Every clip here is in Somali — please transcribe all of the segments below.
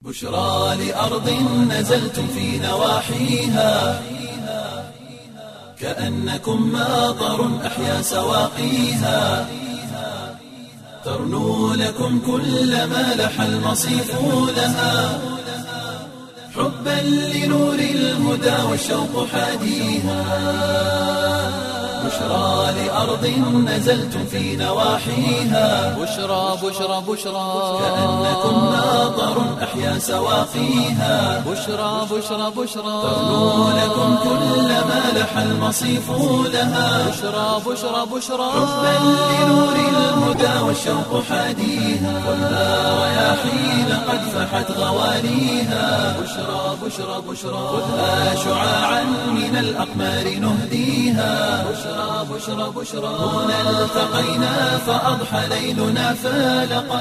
بشرى لأرض نزلتم في نواحيها كأنكم ماطر أحيا سواقيها ترنو لكم كل ما لح المصيف لها حبا لنور الهدى والشوق حاديها بشرى لأرض نزلتم في نواحيها بشرى بشرى بشرى كأنكم ماطر أحيا سواقيها بشرى بشرى بشرى ترنو لكم كل ما لح المصيف لها بشرى بشرى بشرى حبا لنور الهدى والشوق حاديها والنار رياحين قد فحت غواليها بشرى بشرى بشرى خذها شعاعا من الأقمار نهديها بشرى بشرى بشرى هنا التقينا فأضحى ليلنا فالقا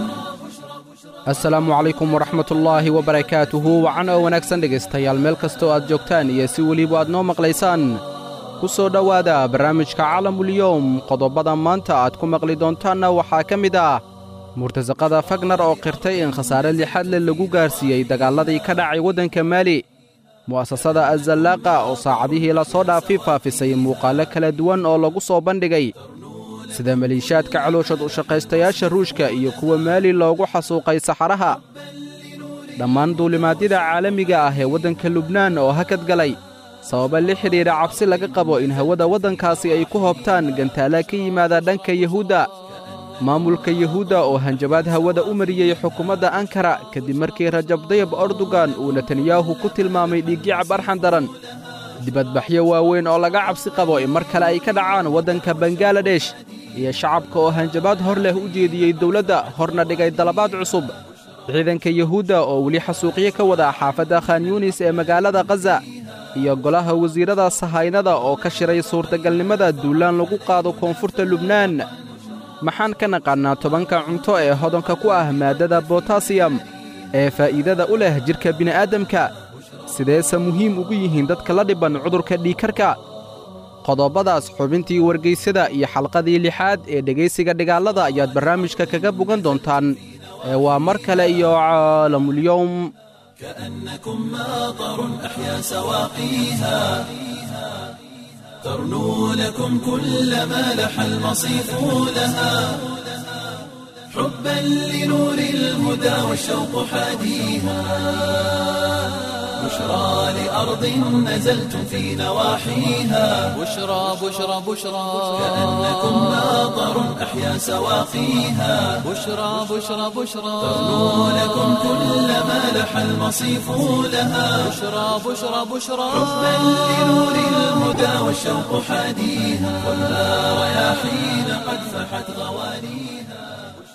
assalaamu calaykum waraxmatullaahi wabarakaatuhu wacan oo wanaagsan dhegaystayaal meel kastoo aad joogtaan iyo si weliba aad noo maqlaysaan ku soo dhowaada barnaamijka calamulyowm qodobbada maanta aad ku maqli doontaanna waxaa ka mid ah murtasaqada fagnar oo qirtay in khasaare lixadle lagu gaarsiiyey dagaalladii ka dhacay waddanka maali mu'asasada azallaaqa oo saacadihii la soo dhaafi faafisay muuqaallo kala duwan oo lagu soo bandhigay sida maliishaadka calooshad u shaqaystayaasha ruushka iyo kuwa maali loogu xasuuqay saxaraha dhammaan duulimaadyada caalamiga ah ee waddanka lubnaan oo hakad galay sababa la xidhiidha cabsi laga qabo in hawada waddankaasi ay ku hoobtaan gantaala ka yimaada dhanka yuhuudda maamulka yuhuudda oo hanjabaad hawada u mariyey xukuumadda ankara kadib markii rajab dayab erdogan uu netanyahu ku tilmaamay dhiiggicab arxan daran dibadbaxyo waaweyn oo laga cabsi qabo in mar kale ay ka dhacaan waddanka bangaladesh iyo shacabka oo hanjabaad hor leh u jeediyey dawladda horna dhigay dalabaad cusub ciidanka yuhuudda oo weli xasuuqyo ka wada xaafadda khan yuunis ee magaalada khaza iyo golaha wasiirrada sahaynada oo ka shiray suurtagalnimada duulaan lagu qaado koonfurta lubnaan maxaan ka naqaannaa tobanka cunto ee hodanka ku ah maaddada botasiyam ee faa'iidada u leh jidhka bini'aadamka sideese muhiim ugu yihiin dadka la dhibban cudurka dhiigkarka qodobbadaas xubintii wargaysada iyo xalqadii lixaad ee dhegaysiga dhigaallada ayaad barnaamijka kaga bogan doontaan ee waa mar kale iyo caalamulyowm كأنكم ماطر أحيا سواقيها ترنو لكم كل ما لح المصيف لها حبا لنور الهدى والشوق حاديها بشرى لأرض نزلتم في نواحيها بشرى بشرى بشرى كأنكم ماطر أحيا سواقيها بشرى بشرى بشرى ترنو لكم كل ما لح المصيف لها بشرى بشرى بشرى حبا لنور الهدى والشوق حاديها والنار رياحين قد فحت غواليها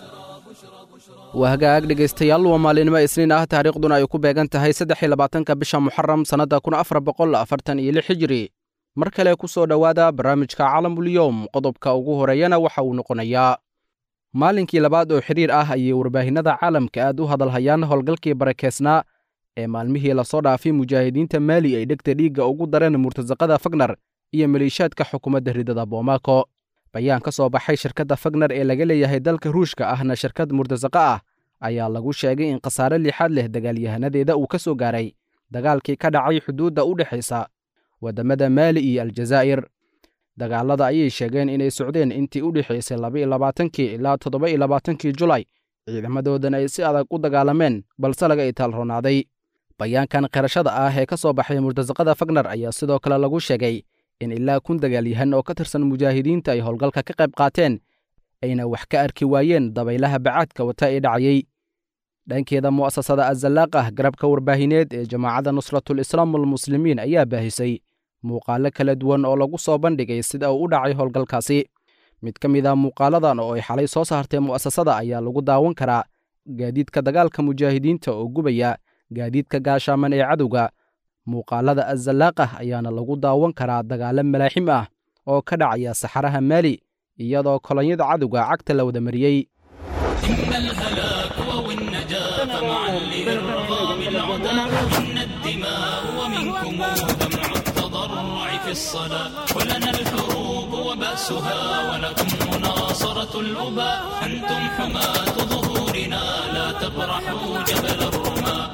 waa hagaag dhegaystayaal waa maalinimo isniin ah taariikhduna ay ku beegan tahay saddex iyo labaatanka bisha muxaram sannadda kun afar boqol afartan iyo lix hijiri mar kale ku soo dhowaada barnaamijka calamulyowm qodobka ugu horeeyana waxa uu noqonayaa maalinkii labaad oo xidhiir ah ayay warbaahinnada caalamka aad u hadalhayaan howlgalkii barakeysnaa ee maalmihii lasoo dhaafay mujaahidiinta maali ay dhegta dhiigga ugu dareen murtasaqada fagnar iyo maliishaadka xukuumadda ridada boomako bayaan ka soo baxay shirkadda fagnar ee laga leeyahay dalka ruushka ahna shirkad murtasaqa ah ayaa lagu sheegay in khasaare lixaad leh dagaalyahanadeeda uu ka soo gaaray dagaalkii ka dhacay xuduudda u dhexaysa waddamada maali iyo aljazaa'ir dagaallada ayay sheegeen inay socdeen intii u dhexaysay laba iyo labaatankii ilaa toddoba iyo labaatankii julay ciidamadoodana ay si adag u dagaalameen balse laga itaalroonaaday bayaankan qirashada ah ee ka soo baxay murtasaqada fagnar ayaa sidoo kale lagu sheegay in ilaa kun dagaalyahan oo ka tirsan mujaahidiinta ay howlgalka ka qayb qaateen ayna wax ka arki waayeen dabaylaha bacaadka wata ee dhacayey dhankeeda mu'asasada azalaaqah garabka warbaahineed ee jamaacadda nusratul islaam walmuslimiin ayaa baahisay muuqaallo kala duwan oo lagu soo bandhigay sida uu u dhacay howlgalkaasi mid ka mid a muuqaaladan oo ay xalay soo saartay mu'asasada ayaa lagu daawan karaa gaadiidka dagaalka mujaahidiinta oo gubaya gaadiidka gaashaaman ee cadowga muuqaalada azalaaqah ayaana lagu daawan karaa dagaallo malaaxim ah oo ka dhacaya saxaraha maali iyadoo kolonyada cadowga cagta la wada mariyey إما الهلاك أو النجاة فمعا لإرغام العدا إن الدماء ومنكم دمع التضرع في الصلاة ولنا الحروب وبأسها ولكم مناصرة الأباء أنتم حماة ظهورنا لا تبرحوا جبل الرماة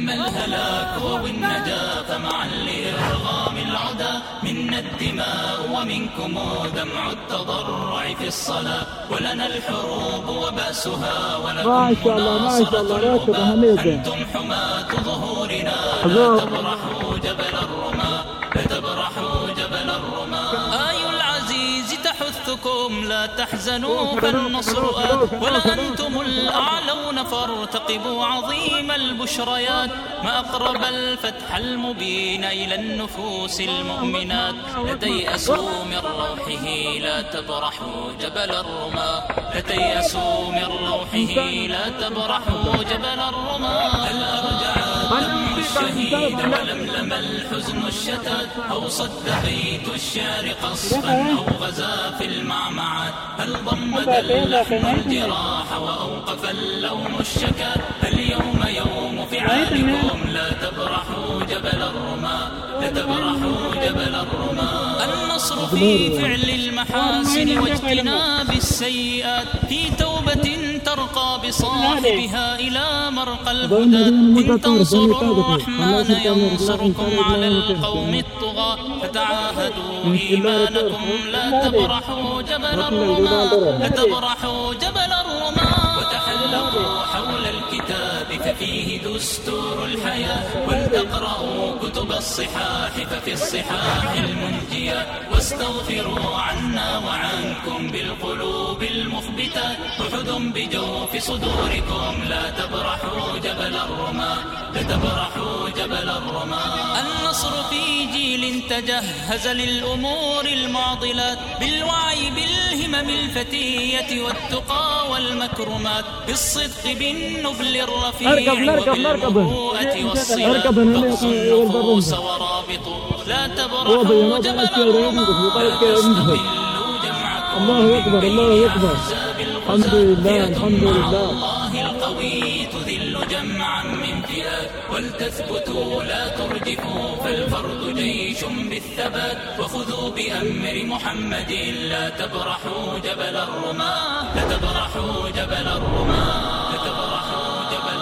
إما الهلاك أو النجاة فمعا لإرغام العدا منا الدماء ومنكم دمع التضرع في الصلاة ولنا الحروب وبأسها ولكم ما شاء الله ما شاء الله راتب هنيته أنتم حماة ظهورنا لا تبرحوا جبل الرماة لا تبرحوا جبل الرماة آي العزيز تحثكم لا تحزنوا فالنصر آت ولا أنتم الأعلون فارتقبوا عظيم البشريات ما أقرب الفتح المبين إلى النفوس المؤمنات لا تيأسوا من روحه لا تبرحوا جبل الرماة لا تيأسوا من روحه لا تبرحوا جبل الرماة هل أرجع دم الشهيد ولملم الحزن الشتات أو صد بيت الشعر قصفا أو غزا في المعمعات هل ضمد اللحم الجراح وأوقف اللوم الشكات اليوم يوم فعالكم لا تبرحوا جبل الرماة لا تبرحوا جبل الرماة النصر في فعل المحاسن واجتناب السيئات في توبة ترقى بصاحبها إلى مرقى الهدى إن تنصروا الرحمن ينصركم على القوم الطغاة فتعاهدوا إيمانكم لا تبرحوا جبل الرماة لا تبرحوا جبل الرماة وتحلقوا حول الكتاب ففيه دستور الحياة ولتقرأوا كتب الصحاح ففي الصحاح المنجية واستغفروا عنا وعنكم بالقلوب المخبتة أحد بجوف صدوركم لا تبرحوا جبل الرماة لا تبرحوا جبل الرماة النصر في جيل تجهز للأمور المعضلات بالوعي بالهمم الفتية والتقى والمكرمات بالصدق بالنبل الرفيع اركب، نركب، نركب. وبالمروءة والصلة اركب هنا يا تقصوا أخي، والبر النفوس انت. ورابطوا لا هو تبرحوا بينات جبل الأشياء ينقص الرماة وطلب لا ينقص. تستقلوا جمعكم الله أكبر الله أكبر الحمد لله الحمد لله الله القوي تذل جمعا من فئات ولتثبتوا لا ترجفوا فالفرد جيش بالثبات وخذوا بأمر محمد لا تبرحوا جبل الرماة لا تبرحوا جبل الرماة لا تبرحوا جبل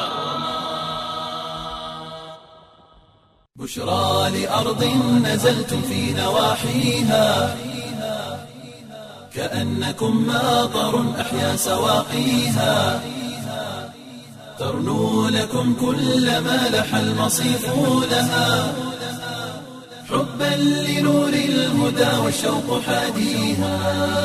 بشرى لأرض نزلتم في نواحيها كأنكم ماطر أحيا سواقيها ترنو لكم كل ما لح المصيف لها حبا لنور الهدى والشوق حاديها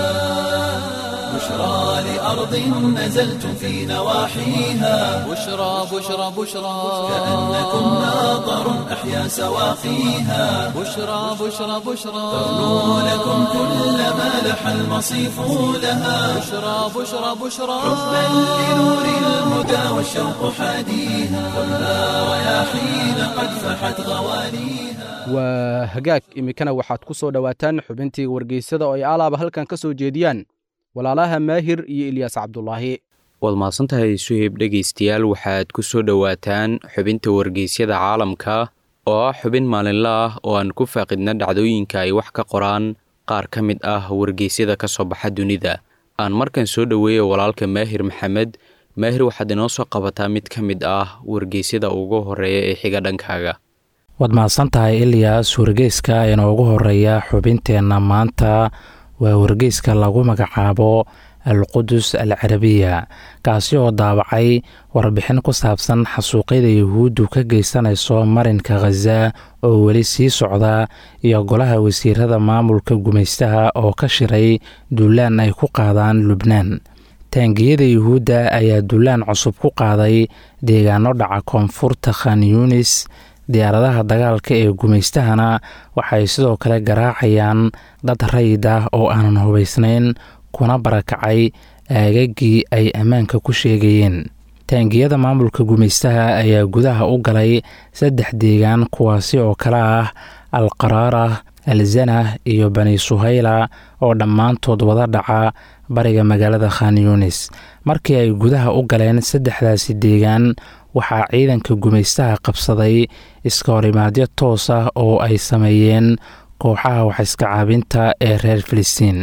بشرى لأرض نزلتم في نواحيها بشرى بشرى بشرى كأنكم ماطر أحيا سواقيها بشرى بشرى بشرى ترنو لكم كل ما لح المصيف لها بشرى بشرى بشرى حبا لنور الهدى والشوق حاديها خذها رياحين قد فحت غوانيها waa hagaag iminkana waxaad ku soo dhowaataan xubintii wargeysada oo ay alaaba halkan ka soo jeediyaan walaalaha maahir iyo ilyaas cabdulaahi waad mahadsantahay suheyb dhegaystayaal waxaad ku soo dhowaataan xubinta wargeysyada caalamka oo ah xubin maalinle ah oo aan ku faaqidna dhacdooyinka ay wax ka qoraan qaar ka mid ah wargeysyada ka soo baxa dunida aan markan soo dhoweeya walaalka maahir maxamed maahir waxaad inoo soo qabataa mid ka mid ah wargeysyada ugu horeeya ee xiga dhankaaga waad mahadsantahay ilyas wargeyska inoogu horeeya xubinteenna maanta waa wargeyska lagu magacaabo alqudus al carabiya kaasi oo daabacay warbixin ku saabsan xasuuqyada yuhuuddu ka geysanayso marinka khaza oo weli sii socda iyo golaha wasiirada maamulka gumaystaha oo ka shiray duulaan ay ku qaadaan lubnaan taangiyada yuhuudda ayaa duulaan cusub ku qaaday deegaano dhaca koonfurta khan yunis diyaaradaha dagaalka ee gumaystahana waxay sidoo kale garaacayaan dad rayid ah oo aanan hubaysnayn kuna barakacay aagagii ay ammaanka ku sheegayeen taangiyada maamulka gumaystaha ayaa gudaha u galay saddex deegaan kuwaasi oo kale ah al qaraara al zanah iyo bani suhayla oo dhammaantood wada dhaca bariga magaalada khan yunis markii ay gudaha u galeen saddexdaasi deegaan waxaa ciidanka gumaystaha qabsaday iska horimaadyo toos ah oo ay sameeyeen kooxaha waxiska caabinta ee reer filistiin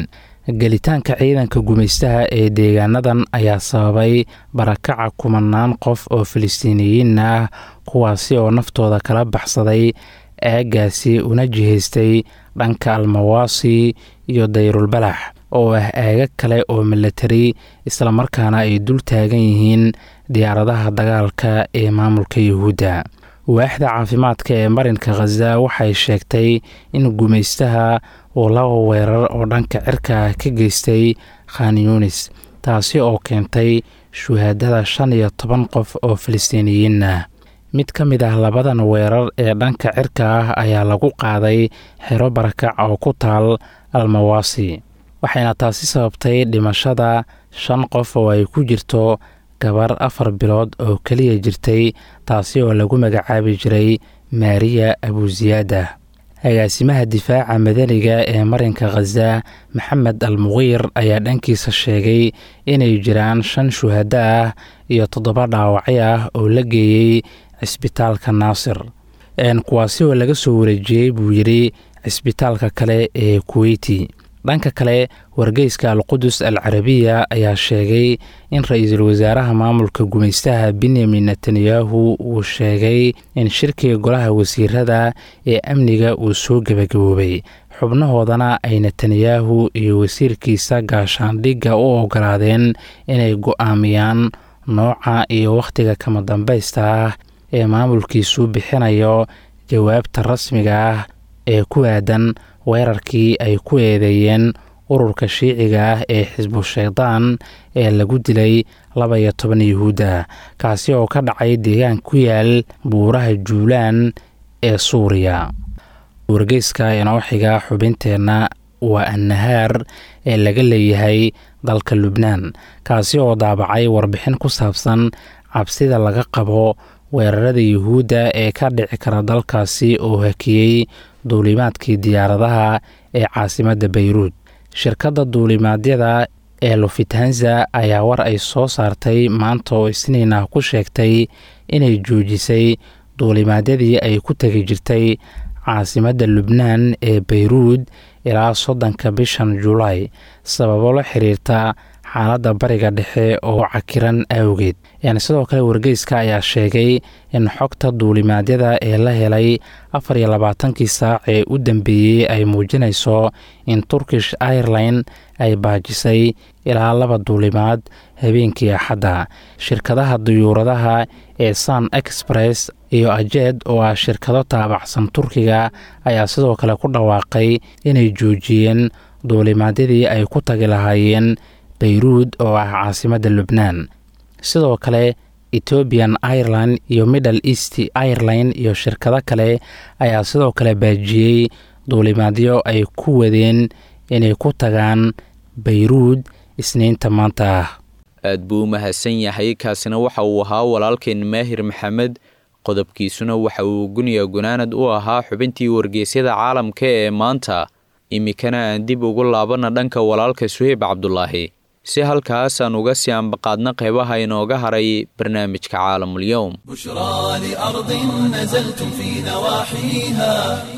gelitaanka ciidanka gumaystaha ee deegaanadan ayaa sababay barakaca kumanaan qof oo filistiiniyiin ah kuwaasi oo naftooda kala baxsaday aagaasi una jihaystay dhanka almawaasi iyo dayrulbalax oo ah aaga kale oo milatari islamarkaana ay dul taagan yihiin diyaaradaha dagaalka ee maamulka yuhuudda waaxda caafimaadka ee marinka khaza waxay sheegtay in gumaystaha uu laba weerar oo dhanka cirka ah ka geystay khan yunis taasi oo keentay shuhaadada shan iyo toban qof oo filistiiniyiin ah mid ka mid ah labadan weerar ee dhanka cirka ah ayaa lagu qaaday xero barakac oo ku taal almawaasi waxayna taasi sababtay dhimashada shan qof oo ay ku jirto gabar afar bilood oo keliya jirtay taasi oo lagu magacaabi jiray maariya abusiyaada agaasimaha difaaca madaniga ee marinka khaza maxamed al muqiir ayaa dhankiisa sheegay inay jiraan shan shuhado ah iyo toddoba dhaawacyo ah oo la geeyey cisbitaalka naasir kuwaasi oo laga soo wareejiyey buu yidhi cisbitaalka kale ee kuweyti dhanka kale wargeyska alqudus al carabiya ayaa sheegay in ra-iisul wasaaraha maamulka gumaystaha benyamin netanyahu uu sheegay in shirkiga golaha wasiirada ee amniga uu soo gebagaboobay xubnahoodana ay netanyahu iyo wasiirkiisa gaashaandhigga u ogolaadeen inay go-aamiyaan nooca iyo wakhtiga kama dambaysta ah ee maamulkiisu bixinayo jawaabta rasmiga ah ee ku aadan weerarkii ay ku eedeeyeen ururka shiiciga ah ee xisbu shaydaan ee lagu dilay laba iyo toban yuhuudda kaasi oo ka dhacay deegaan ku yaal buuraha juulaan ee suuriya wargeyska inoo xiga xubinteenna waa annahaar ee laga leeyahay dalka lubnaan kaasi oo daabacay warbixin ku saabsan cabsida laga qabo weerarada yuhuudda ee ka dhici kara dalkaasi oo hakiyey duulimaadkii diyaaradaha ee caasimadda bayruud shirkadda duulimaadyada ee lufitanza ayaa war ay soo saartay maanta oo isniin ah ku sheegtay inay joojisay duulimaadyadii ay ku tegi jirtay caasimadda lubnaan ee bayruud ilaa soddonka bishan julaay sababo la xiriirta xaaladda bariga dhexe oo cakiran awgeed yani sidoo kale wargeyska ayaa sheegay in xogta duulimaadyada ee la helay afar iyo labaatankii saac ee u dambeeyey ay muujinayso in turkish airline ay baajisay ilaa laba duulimaad habeenkii axadda shirkadaha duyuuradaha ee sun express iyo ajed oo ah shirkado taabacsan turkiga ayaa sidoo kale ku dhawaaqay inay joojiyeen duulimaadyadii ay ku tagi lahaayeen bayruud oo ah caasimadda lubnaan sidoo kale ethoobian ireland iyo middle east ireline iyo shirkado kale ayaa sidoo kale baajiyey duulimaadyo ay ku wadeen inay ku tagaan bayruud isniinta maanta ah aad buu u mahadsan yahay kaasina waxa uu ahaa walaalkeen maahir maxamed qodobkiisuna waxa uu guniya gunaanad u ahaa xubintii wargeysyada caalamka ee maanta iminkana aan dib ugu laabanna dhanka walaalka suheyb cabdulaahi si halkaas aan uga sii ambaqaadna qeybaha inooga haray barnaamijka caalamul-yowm بشرى لأرض نزلتم في نواحيها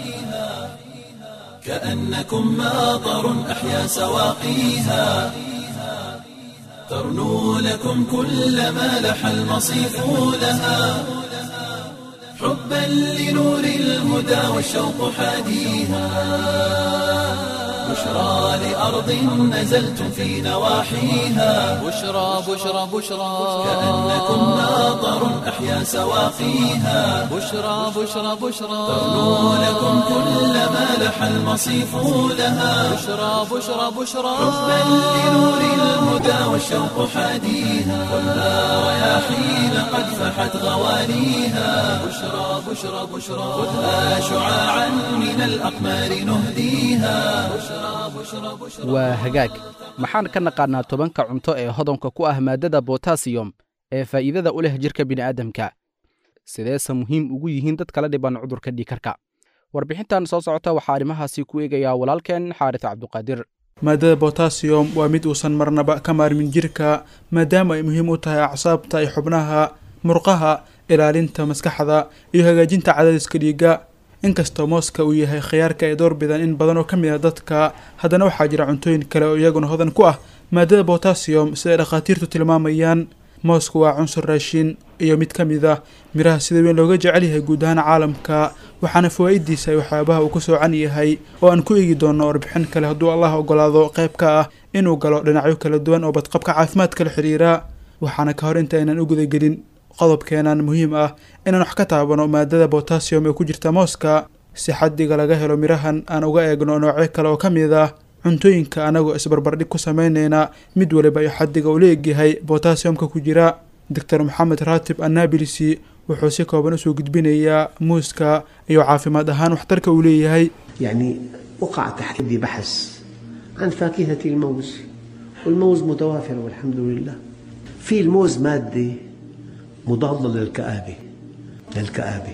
كأنكم ماطر أحيا سواقيها ترنو لكم كل ما لح المصيف لها حبا لنور الهدى والشوق حاديها بشرى لأرض نزلتم في نواحيها بشرى بشرى بشرى كأنكم ماطر أحيا سواقيها بشرى بشرى بشرى ترنو لكم كل ما لح المصيف لها بشرى بشرى بشرى حبا لنور الهدى والشوق حاديها ولا رياحين قد فحت غوانيها بشرى بشرى بشرى خذها شعاعا من الأقمار نهديها بشرى بشرى بشرى waa hagaag maxaan ka naqaannaa tobanka cunto ee hodanka ku ah maaddada botasiyom ee faa'iidada u leh jidhka bini'aadamka sideese muhiim ugu yihiin dad kala dhiban cudurka dhiikarka warbixintan soo socota waxaa arrimahaasi ku eegayaa walaalkeen xaaris cabduqaadir maadada botasiyom waa mid uusan marnaba ka maarmin jirka maadaama ay muhiim u tahay acsaabta iyo xubnaha murqaha ilaalinta maskaxda iyo hagaajinta cadaadiska dhiigga inkastoo mooska uu yahay khiyaarka ay door bidaan in badan oo ka mid ah dadka haddana waxaa jira cuntooyin kale oo iyaguna hodan ku ah maadada botasiyom sida ay dhakhaatiirtu tilmaamayaan moosku waa cunsur raashin iyo mid ka mid ah miraha sida weyn looga jecel yahay guud ahaan caalamka waxaana fawaa-idiisa waxyaabaha uu ku soocan yahay oo aan ku eegi doono warbixin kale hadduu allah ogolaado qayb ka ah inuu galo dhinacyo kala duwan oo badqabka caafimaadka la xidhiira waxaana ka hor inta aynan u gudagelin qodobkeenan muhiim ah inaan wax ka taabano maadada botasiyom ee ku jirta mooska si xaddiga laga helo mirahan aan uga eegno noocyo kale oo ka mid ah cuntooyinka anagoo isbarbardhig ku sameyneyna mid waliba iyo xaddiga uu leegyahay botasiyomka ku jira doctor maxamed raatib annabilisi wuxuu si kooban usoo gudbinayaa muuska iyo caafimaad ahaan waxtarka uu leeyahay يعني وقع تحت يدي بحث عن فاكهة الموز والموز متوافر والحمد لله في الموز مادة مضادة للكآبة للكآبة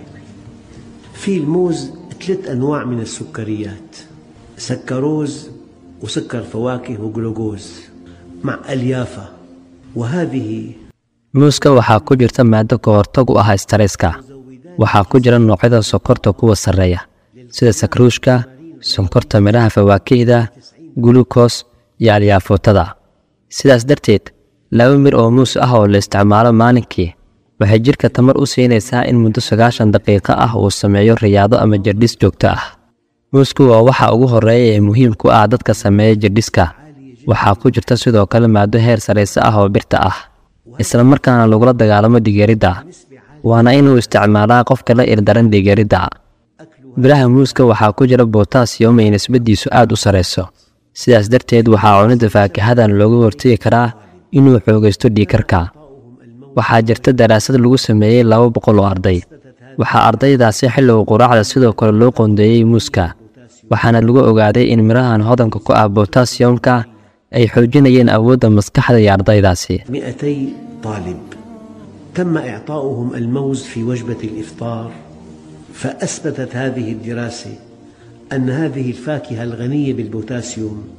في الموز ثلاث أنواع من السكريات سكروز وسكر فواكه وجلوكوز مع أليافة وهذه muuska waxaa ku jirta maado ka hortag u ah stareska waxaa ku jira noocyada sokorta kuwa sarreeya sida sakruushka sonkorta midhaha fawaakihda gulukos iyo alyaafuutada sidaas darteed laba mir oo muus ah oo la isticmaalo maalinkii waxay jidhka tamar u siinaysaa in muddo sagaashan daqiiqo ah uu sameeyo riyaado ama jirdhis joogto ah muusku waa waxa ugu horreeya ee muhiim ku ah dadka sameeya jirdhiska waxaa ku jirta sidoo kale maado heer sarayse ah oo birta ah isla markaana lagula dagaalamo dhigeeridda waana inuu isticmaalaa qofka la ildaran dhigeeridda biraha muuska waxaa ku jira botasiyom ay nisbadiisu aad u sarayso sidaas darteed waxaa cunidda faakahadan looga hortegi karaa inuu xoogaysto dhiikarka waxaa jirta daraasad lagu sameeyey laba boqol oo arday waxaa ardaydaasi xilliga quraacda sidoo kale loo qoondeeyey muuska waxaana lagu ogaaday in mirahan hodanka ku ah botasiyomka ay xoojinayeen awoodda maskaxda iyo ardaydaasi 200 طالب تم إعطاؤهم الموز في وجبة الإفطار فأثبتت هذه الدراسة أن هذه الفاكهة الغنية بالبوتاسيوم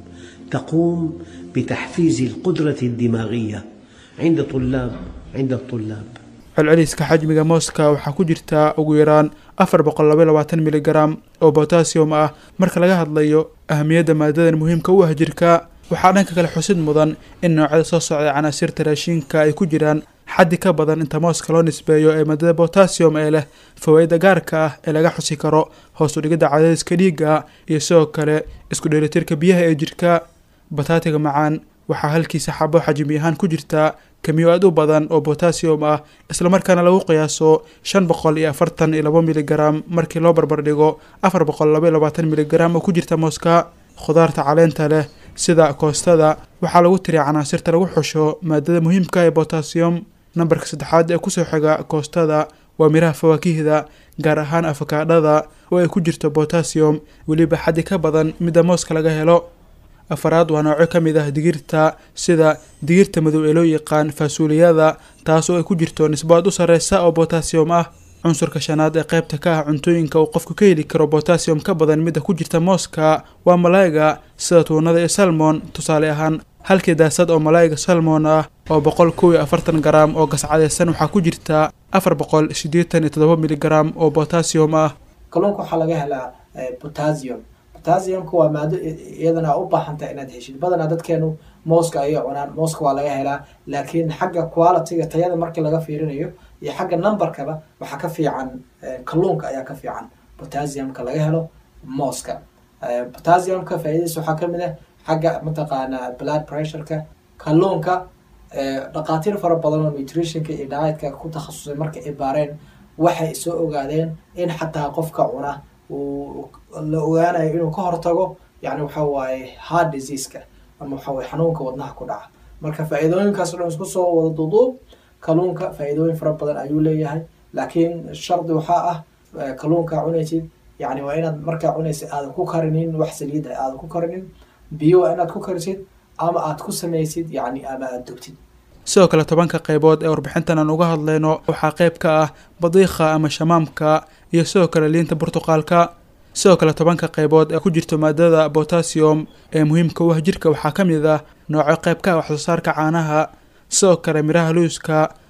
تقوم بتحفيز القدرة الدماغية عند طلاب عند الطلاب celceliska xajmiga mooska waxaa ku jirta ugu yaraan afar boqol laba labaatan miligram oo botasiyom ah marka laga hadlayo ahamiyadda maadadan muhiimka u ah jirka waxaa dhanka kale xusid mudan in noocyada soo socda canaasirta raashinka ay ku jiraan xaddi ka badan inta mooska loo nisbeeyo ee maadada botasiyom ee leh fawaa-ida gaarka ah ee laga xusi karo hoos u dhigidda cadaadiska dhiigga iyo sidoo kale isku dheelitirka biyaha ee jirka bataatiga macaan waxaa halkiisa xabo xajmi ahaan ku jirta kamiyo aad u badan oo botasiyom ah islamarkaana lagu qiyaaso shan boqol iyo afartan iyo labo miligram markii loo barbardhigo afar boqol laba iyo labaatan miligram oo ku jirta mooska khudaarta caleenta leh sida koostada waxaa lagu tiriya canaasirta lagu xusho maadada muhiimka ee botasiyom nambarka saddexaad ee kusoo xiga koostada waa miraha fawaakihda gaar ahaan afakaadhada oo ay ku jirto botasiyom weliba xaddi ka badan midda mooska laga helo afaraad waa noocyo ka mid ah digirta sida digirta madow ee loo yaqaan faasuuliyada taasoo ay ku jirto nisbo aad u sarreysa oo botasiyom ah cunsurka shanaad ee qaybta ka ah cuntooyinka uu qofku ka heli karo botasiyom ka badan midda ku jirta mooska waa malaayiga sida tuunada iyo salmon tusaale ahaan halkii daasad oo malaayiga salmon ah oo boqol kow iyo afartan garam oo gascadeysan waxaa ku jirta afar boqol siddeetan iyo toddoba miligram oo botasiyom ah kalluunka waxaa laga helaa potassium potassiumka waa maado iyadana u baahantahay inaad heshid badanaa dadkeenu mooska ayay cunaan mooska waa laga helaa laakiin xagga qualityga tayada markii laga fiirinayo iyo xagga numberkaba waxaa ka fiican kalluunka ayaa ka fiican potassiumka laga helo mooska potassiumka faa'iidadiisa waxaa kamid ah xagga mataqaanaa blood pressureka kalluunka dhaqaatiir fara badan oo nutritionka iyo dietka ku takhasusay marka ay baareen waxay soo ogaadeen in xataa qofka cuna uu la ogaanayo inuu ka hortago yani waxa waaye heart diseaseka ama waxa waye xanuunka wadnaha ku dhaca marka faa'iidooyinkaas o dhan isku soo wada duuduub kalluunka faa'iidooyin fara badan ayuu leeyahay laakiin shardi waxaa ah kalluunkaa cunaysid yani waa inaad markaa cunaysid aadan ku karinin wax saliida aadan ku karinin biyo waa inaad ku karisid ama aad ku samaysid yani ama aad dugtid sidoo kale tobanka qaybood ee warbixintan aan uga hadlayno waxaa qayb ka ah badiikha ama shamaamka iyo sidoo kale liinta burtuqaalka sidoo kale tobanka qaybood ee ku jirto maadada botasiyom ee muhiimka u ah jirka waxaa ka mid ah noocyo qayb ka ah waxsoosaarka caanaha sidoo kale miraha luuska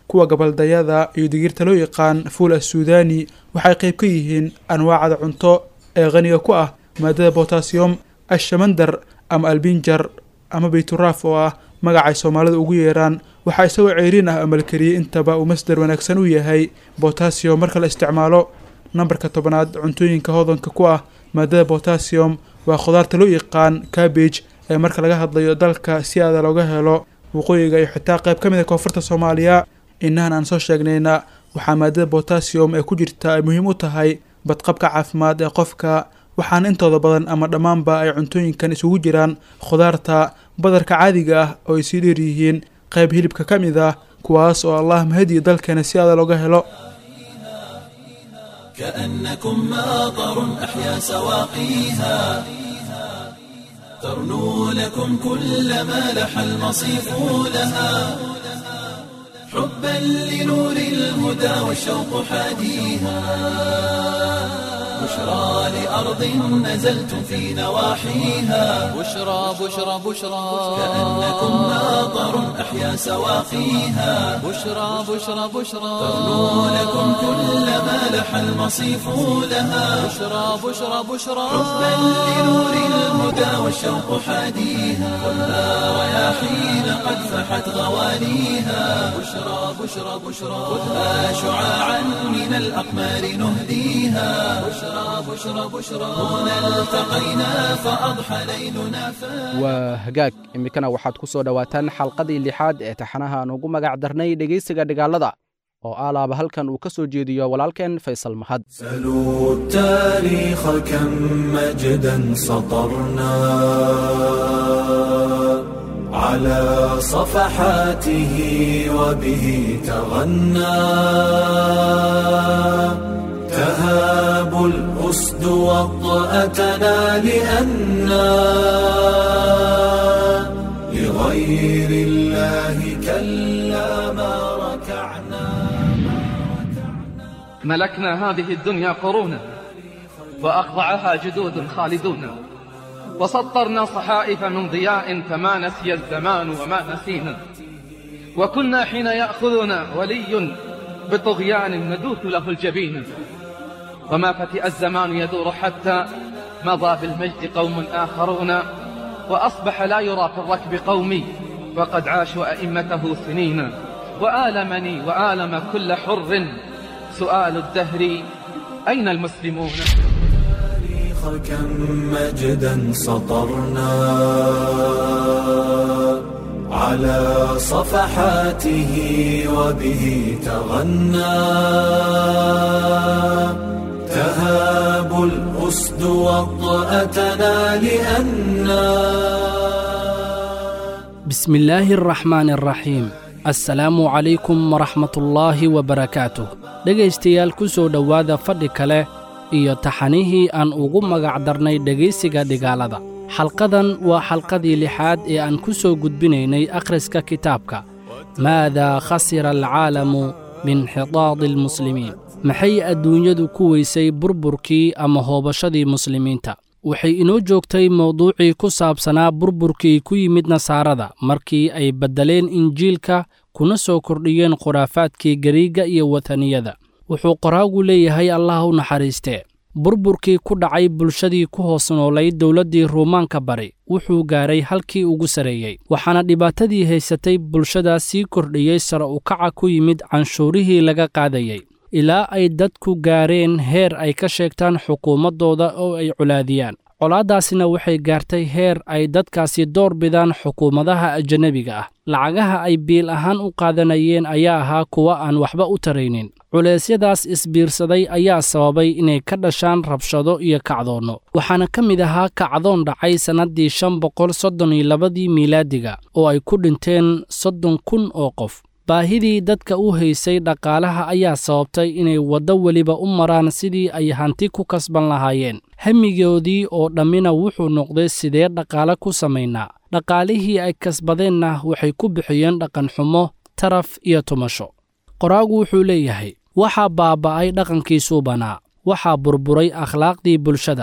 kuwa gabaldayada iyo digirta loo yaqaan fuul assuudani waxay qayb ka yihiin anwaacda cunto ee qaniga ku ah maadada botasiyom ashamandar ama albinjar ama bayturaaf oo ah magacay soomaalida ugu yeeraan waxaa isagoo ceyriin ah amalkariyey intaba uu masdar wanaagsan u yahay botasiyom marka la isticmaalo nambarka tobanaad cuntooyinka hodanka ku ah maadada botasiyom waa khudaarta loo yaqaan cabbage ee marka laga hadlayo dalka si aada looga helo waqooyiga iyo xitaa qayb ka mid a koonfurta soomaaliya inahan aan soo sheegnayna waxaa maadada botasiyom ee ku jirta ay muhiim u tahay badqabka caafimaad ee qofka waxaana intooda badan ama dhammaanba ay cuntooyinkan isugu jiraan khudaarta badarka caadiga ah oo ay sii dheer yihiin qayb hilibka ka mid ah kuwaas oo allah mahadiyo dalkeena si aada looga helo كأنكم ماطر أحيا سواقيها ترنو لكم كل ما لح المصيف لها حبا لنور الهدى والشوق حاديها بشرى لأرض نزلتم في نواحيها بشرى بشرى بشرى كأنكم ماطر أحيا سواقيها بشرى بشرى بشرى ترنو لكم كل ما لح المصيف لها بشرى بشرى بشرى حبا لنور الهدى والشوق حاديها خذها رياحين قد فحت غوانيها بشرى بشرى بشرى خذها شعاعا من الأقمار نهديها بشرى بشرى بشرى هنا التقينا فأضحى ليلنا فاتح waa hagaag iminkana waxaad ku soo dhowaataan xalqadii lixaad ee taxanaha aan ugu magac darnay dhegaysiga dhigaalada oo aalaaba halkan uu ka soo jeediyo walaalkeen faysal mahad سلوا التاريخ كم مجدا سطرنا على صفحاته وبه تغنى تهاب الأسد وطأتنا لأنا لغير الله كلا ما ركعنا ملكنا هذه الدنيا قرونا وأخضعها جدود خالدون وسطرنا صحائف من ضياء فما نسي الزمان وما نسينا وكنا حين يأخذنا ولي بطغيان ندوث له الجبين وما فتئ الزمان يدور حتى مضى بالمجد قوم آخرون وأصبح لا يرى في الركب قومي وقد عاشوا أئمته سنين وآلمني وآلم كل حر سؤال الدهر أين المسلمون التاريخ كم مجدا سطرنا على صفحاته وبه تغنى تهاب الأسد وطأتنا لأنا بسم الله الرحمن الرحيم assalaamu calaykum waraxmatullaahi wabarakaatuh dhegaystayaal ku soo dhowaada fadhi kale iyo taxanihii aan ugu magac darnay dhegaysiga dhigaalada xalqadan waa xalqadii lixaad ee aan ku soo gudbinaynay akhriska kitaabka maadaa khasira alcaalamu biinxitaadi almuslimiin maxay adduunyadu ku weysay burburkii ama hoobashadii muslimiinta waxay inoo joogtay mawduucii ku saabsanaa burburkii ku yimid nasaarada markii ay beddeleen injiilka kuna soo kordhiyeen khuraafaadkii gariigga iyo wataniyada wuxuu qoraagu leeyahay allah u naxariistee burburkii ku dhacay bulshadii ku hoos noolayd dowladdii ruumaanka bari wuxuu gaaray halkii ugu sarreeyey waxaana dhibaatadii haysatay bulshadaas sii kordhiyey sare ukaca ku yimid canshuurihii laga qaadayey ilaa ay dadku gaareen heer ay ka sheegtaan xukuumaddooda oo ay colaadiyaan colaaddaasina waxay gaartay heer ay dadkaasi door bidaan xukuumadaha ajanabiga ah lacagaha ay biil ahaan u qaadanayeen ayaa ahaa kuwa aan waxba u taraynin culeysyadaas isbiirsaday ayaa sababay inay ka dhashaan rabshado iyo kacdoonno waxaana ka mid ahaa kacdoon dhacay sannaddii shan boqol soddon iyo labadii miilaadiga oo ay ku dhinteen soddon kun oo qof baahidii dadka u haysay dhaqaalaha ayaa sababtay inay waddo weliba u maraan sidii ay hanti ku kasban lahaayeen hamigoodii oo dhammina wuxuu noqday sidee dhaqaale ku samaynaa dhaqaalihii ay kasbadeenna waxay ku bixiyeen dhaqanxumo taraf iyo tumasho qoraagu wuxuu leeyahay waxaa baaba'ay dhaqankii suubanaa waxaa burburay akhlaaqdii bulshada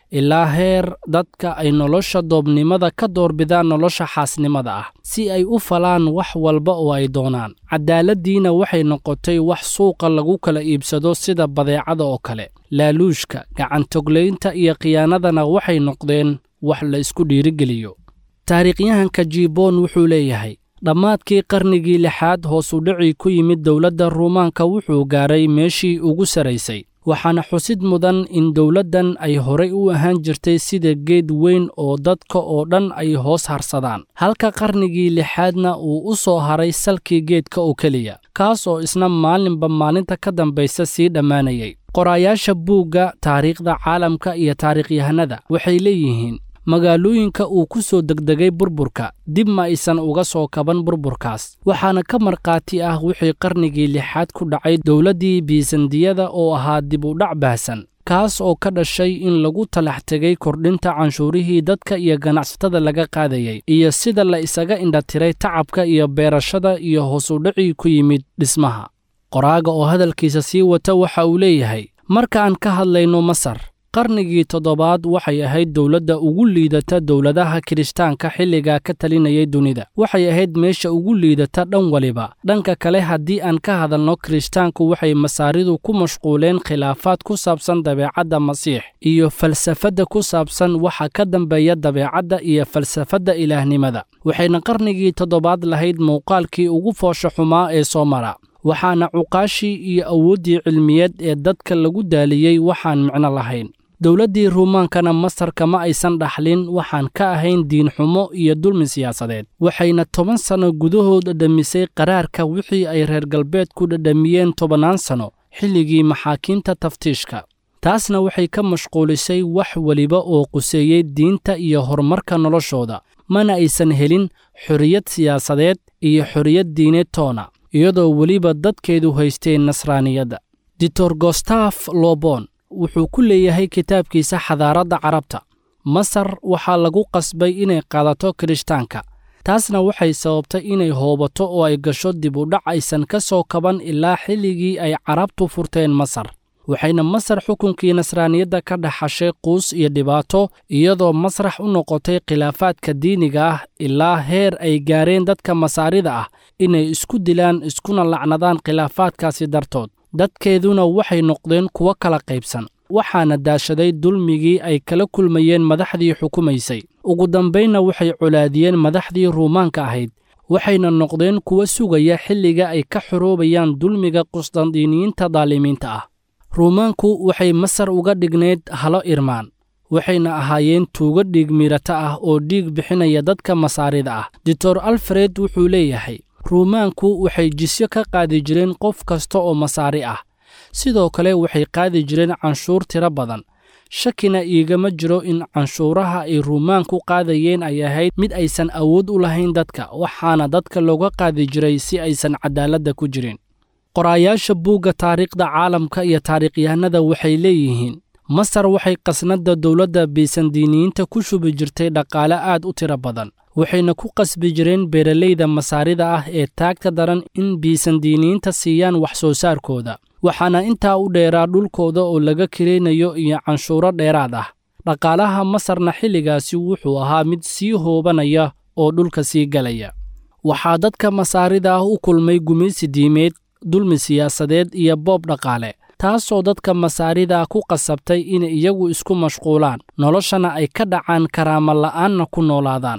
ilaa heer dadka ay nolosha doobnimada ka doorbidaan nolosha xaasnimada ah si ay u falaan wax walba oo ay doonaan cadaaladdiina waxay noqotay wax suuqa lagu kala iibsado sida badeecada oo kale laaluushka gacantoglaynta iyo khiyaanadana waxay noqdeen wax la isku dhiirigeliyo taariikhyahanka jiboon wuxuu leeyahay dhammaadkii qarnigii lixaad hoos u dhacii ku yimid dowladda ruumaanka wuxuu gaaray meeshii ugu saraysay waxaana xusid mudan in dowladdan ay horay u ahaan jirtay sida geed weyn oo dadka oo dhan ay hoos harsadaan halka qarnigii lixaadna uu u soo haray salkii geedka oo keliya kaas oo isna maalinba maalinta ka dambaysa sii dhammaanayay qoraayaasha buugga taariikhda caalamka iyo taariikhyahanada waxay leeyihiin magaalooyinka uu ku soo degdegay burburka dib ma aysan uga soo kaban burburkaas waxaana ka markhaati ah wixii qarnigii lixaad ku dhacay dowladdii biisandiyada oo ahaa dib u dhac baahsan kaas oo ka dhashay in lagu talax tegay kordhinta canshuurihii dadka iyo ganacsatada laga qaadayay iyo sida la isaga indhatiray tacabka iyo beerashada iyo hoosudhacii ku yimid dhismaha qoraaga oo hadalkiisa sii wata waxa uu leeyahay marka aan ka hadlayno masar qarnigii toddobaad waxay ahayd dowladda ugu liidata dowladaha kirishtaanka xilligaa ka talinayay dunida waxay ahayd meesha ugu liidata dhan waliba dhanka kale haddii aan ka hadalno kirishtaanku waxay masaaridu ku mashquuleen khilaafaad ku saabsan dabeecadda masiix iyo falsafadda ku saabsan waxa ka dambeeya dabeecadda iyo falsafadda ilaahnimada waxayna qarnigii toddobaad lahayd muuqaalkii ugu foosha xumaa ee soo mara waxaana cuqaashii iyo awooddii cilmiyeed ee dadka lagu daaliyey waxaan micno lahayn dowladdii ruumaankana masar kama aysan dhaxlin waxaan ka ahayn diinxumo iyo dulmi siyaasadeed waxayna toban sanno gudahood dhadhamisay qaraarka wixii ay reer galbeedku dhadhamiyeen tobannaan sanno xilligii maxaakiimta taftiishka taasna waxay ka mashquulisay wax weliba oo quseeyey diinta iyo horumarka noloshooda mana aysan helin xorriyad siyaasadeed iyo xorriyad diineed toona iyadoo weliba dadkeedu haysteen nasraaniyadda ditor gostaf lobon wuxuu ku leeyahay kitaabkiisa xadaaradda carabta masar waxaa lagu qasbay inay qaadato kirishtaanka taasna waxay sababtay inay hoobato oo ay gasho dib u dhac aysan ka soo kaban ilaa xilligii ay carabtu furteen masar waxayna masar xukunkii nasraaniyadda ka dhaxashay quus iyo dhibaato iyadoo masrax u noqotay khilaafaadka diiniga ah ilaa heer ay gaareen dadka masaarida ah inay isku dilaan iskuna lacnadaan khilaafaadkaasi dartood dadkeeduna waxay noqdeen kuwo kala qaybsan waxaana daashaday dulmigii ay kala kulmayeen madaxdii xukumaysay ugu dambaynna waxay colaadiyeen madaxdii ruumaanka ahayd waxayna noqdeen kuwo sugaya xilliga ay ka xoroobayaan dulmiga qusdandiiniyiinta daalimiinta ah ruumaanku waxay masar uga dhignayd halo irmaan waxayna ahaayeen tuugo dhiig miirata ah oo dhiig bixinaya dadka masaarida ah doctor alfred wuxuu leeyahay ruumaanku waxay jisyo ka qaadi jireen qof kasta oo masaari ah sidoo kale waxay qaadi jireen canshuur tiro badan shakina iigama jiro in canshuuraha ay ruumaanku qaadayeen ay ahayd mid aysan awood u lahayn dadka waxaana dadka looga qaadi jiray si aysan cadaaladda ku jirin qoraayaasha buugga taariikhda caalamka iyo taariikhyahanada waxay leeyihiin masar waxay qasnadda dowladda biisandiiniyiinta ku shubi jirtay dhaqaale aad u tiro badan waxayna ku qasbi jireen beeralayda masaarida ah ee taagta daran in biisandiiniyiinta siiyaan wax soo saarkooda waxaana intaa u dheeraa dhulkooda oo laga kiraynayo iyo canshuuro dheeraad ah dhaqaalaha masarna xilligaasi wuxuu ahaa mid sii hoobanaya oo dhulka sii galaya waxaa dadka masaarida ah u kulmay gumaysi diimeed dulmi siyaasadeed iyo boob dhaqaale taasoo dadka masaarida ku qasabtay inay iyagu isku mashquulaan noloshana ay ka dhacaan karaama la'aanna ku noolaadaan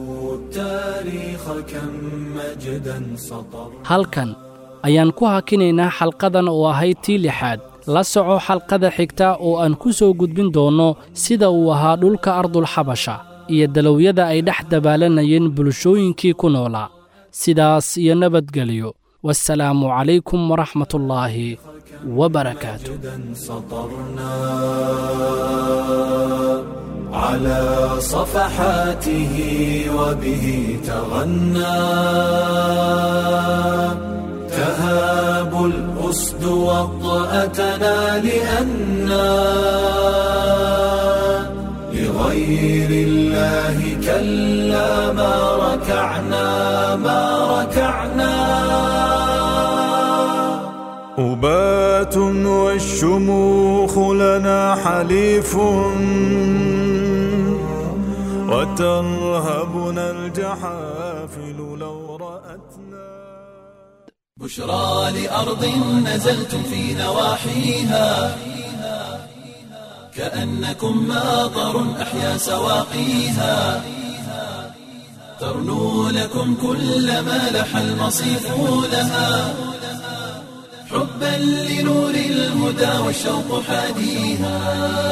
halkan ayaan ku hakinaynaa xalqadan oo ahayd tii lixaad la soco xalqada xigta oo aan ku soo gudbin doonno sida uu ahaa dhulka ardulxabasha iyo dalowyada ay dhex dabaalanayeen bulshooyinkii ku noolaa sidaas iyo nabadgelyo والسلام عليكم ورحمة الله وبركاته على صفحاته وبه تغنى تهاب الأسد وطأتنا لأنا لغير الله كلا ما ركعنا ما ركعنا أبات والشموخ لنا حليف وترهبنا الجحافل لو رأتنا بشرى لأرض نزلتم في نواحيها كأنكم ماطر أحيا سواقيها ترنو لكم كل ما لح المصيف لها حبا لنور الهدى والشوق حاديها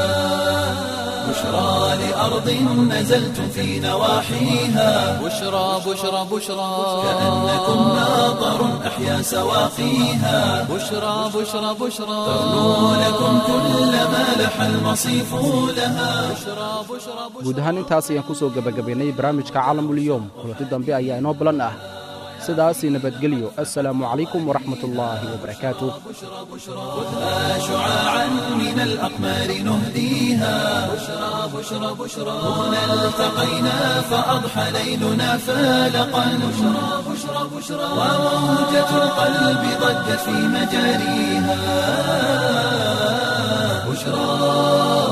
بشرى لأرض نزلتم في نواحيها بشرى بشرى بشرى كأنكم ماطر أحيا سواقيها بشرى بشرى بشرى ترنو لكم كل ما لح المصيف لها بشرى بشرى guud ahaan intaas ayaan ku soo gebagabaynay barnaamijka caalamulyoom kulanti dambe ayaa inoo balan ah sidaasii nabadgelyo assalaamu calaykum waraxmatullaahi wabarakaatuh خذها شعاعا من الأقمار نهديها بشرى بشرى بشرى هنا التقينا فأضحى ليلنا فالقا بشرى بشرى بشرى وموجة القلب ضجت في مجاريها بشرى